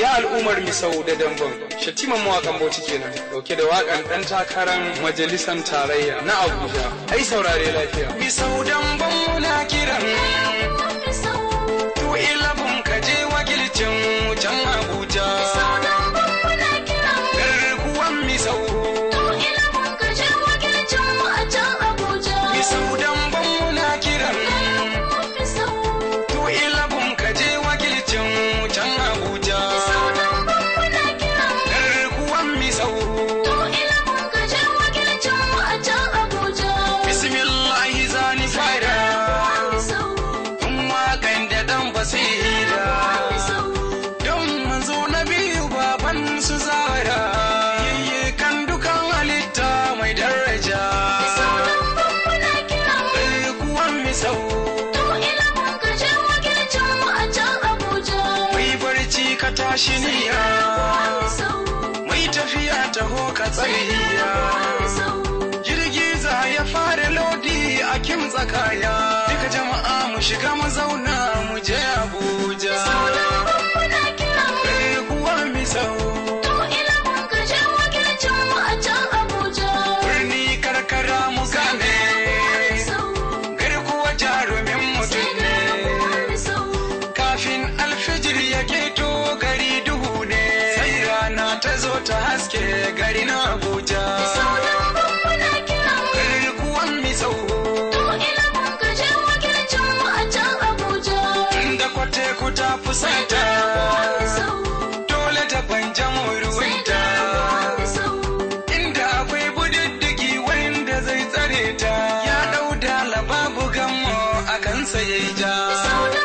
ya al'ummar misau da dambam shatiman mawakan bauchi kenan dauke da wakan dan takarar majalisar tarayya na abuja ai saurare lafiya misau dambam muna kiran tu ilabun ka je wakilcin can abuja garkuwan misau misau dambam muna kiran tu ilabun ka je wakilcin can abuja garkuwan misau bismillahi zani fara tun wakan da dan basira don manzo na biyu baban su zara yayye kan dukan halitta mai daraja garkuwan misau mai barci ka tashi niya mai tafiya taho ka tsariya jirgi za ya fara lodi a kim tsakaya duka jama'a mu shiga mu zauna mu je abuja garkuwa misau birni karkara mu gane garkuwa jarumin mutum ne kafin alfijir ya keto gari duhu ne sai rana ta zo ta haske gari na abuja garkuwan misau inda kwate ku ta fusata dole ta banja ruwanta inda akwai budiddigi wanda zai tsare ta ya ɗau da babu gammo a kansa ya ja